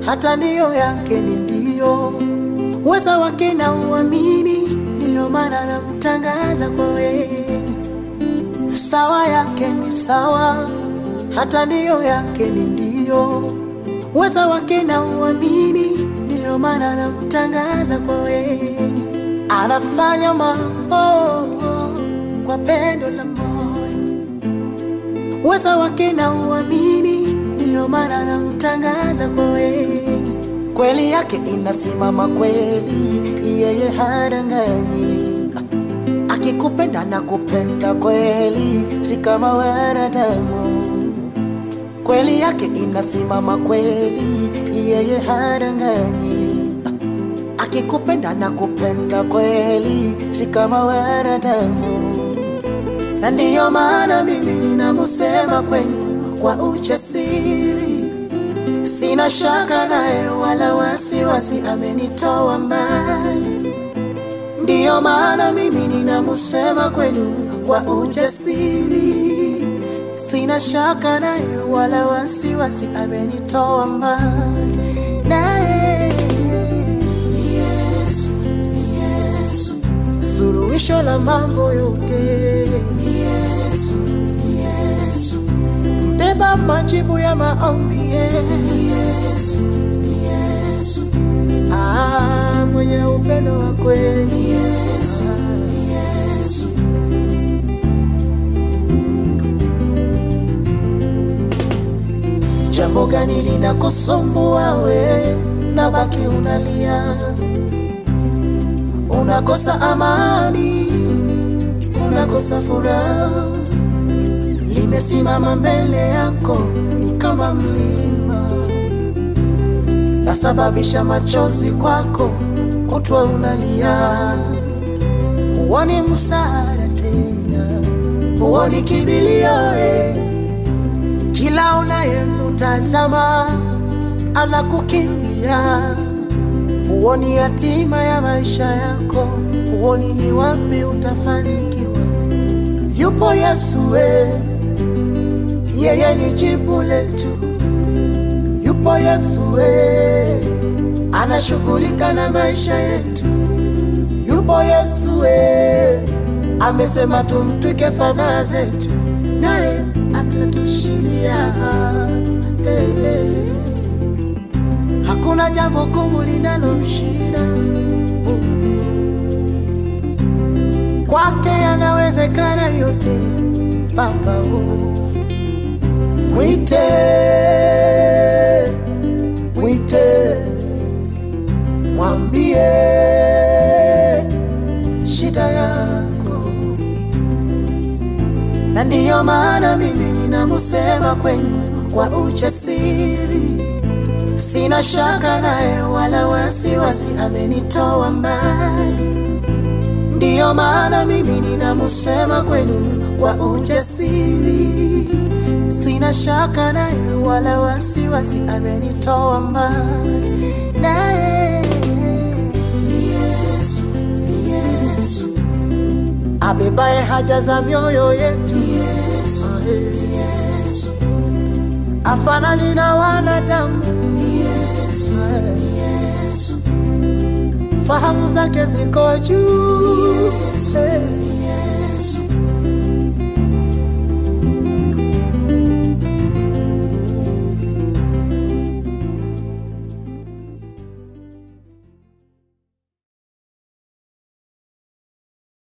hata ndiyo yake ni ndio, uweza wake na uamini, ndiyo maana namtangaza kwa wengi. Sawa yake ni sawa, hata ndiyo yake ni ndio, uweza wake na uamini, ndiyo maana namtangaza kwa wengi. Anafanya mambo kwa pendo la moyo, uweza wake na uamini, ndiyo maana namtangaza kwa wengi. Kweli yake inasimama kweli, yeye hadanganyi. Akikupenda na kupenda kweli, si kama wanadamu. Kweli yake inasimama kweli, yeye hadanganyi. Akikupenda na kupenda kweli, si kama wanadamu. Na ndiyo maana mimi ninamusema kwenu kwa ujasiri, sina shaka naye wala wasiwasi, amenitoa mbali. Ndiyo maana mimi ninamusema kwenu kwa ujasiri, sina shaka naye wala wasiwasi, amenitoa mbali. Naye ni Yesu, ni Yesu, suluhisho la mambo yote. Ni Yesu, ni Yesu, mbeba majibu ya maombi. Ni Yesu, ni Yesu, ah, mwenye upendo wa kweli. Ni Yesu, ni Yesu. Jambo gani linakusumbua we, na baki unalia, unakosa amani, unakosa furaha, limesimama mbele yako ni kama mlima, lasababisha machozi kwako, kutwa unalia, huoni msaada tena, huoni kibilio eh. Kila unayemtazama anakukimbia, huoni hatima ya maisha yako, huoni ni wapi utafanikiwa. Yupo Yesu we, yeye ni jibu letu. Yupo Yesu we, anashughulika na maisha yetu. Yupo Yesu we, amesema tumtwike fadhaa zetu, naye atatushindia. Hey, hey. Hakuna jambo gumu linalomshinda kwake, yanawezekana yote. Baba oh. Mwite, mwite, mwambie shida yako, na ndiyo maana mimi ninamusema kwenu kwa ujasiri, sina shaka naye wala wasiwasi, amenitoa mbali. Ndiyo maana mimi ninamusema kwenu kwa ujasiri, sina shaka naye wala wasiwasi, amenitoa mbali. Naye ni Yesu, ni Yesu abebaye haja za mioyo yetu. Ni Yesu, ni Yesu afanani na wanadamu. Ni Yesu, ni Yesu fahamu zake ziko juu. Ni Yesu, ni Yesu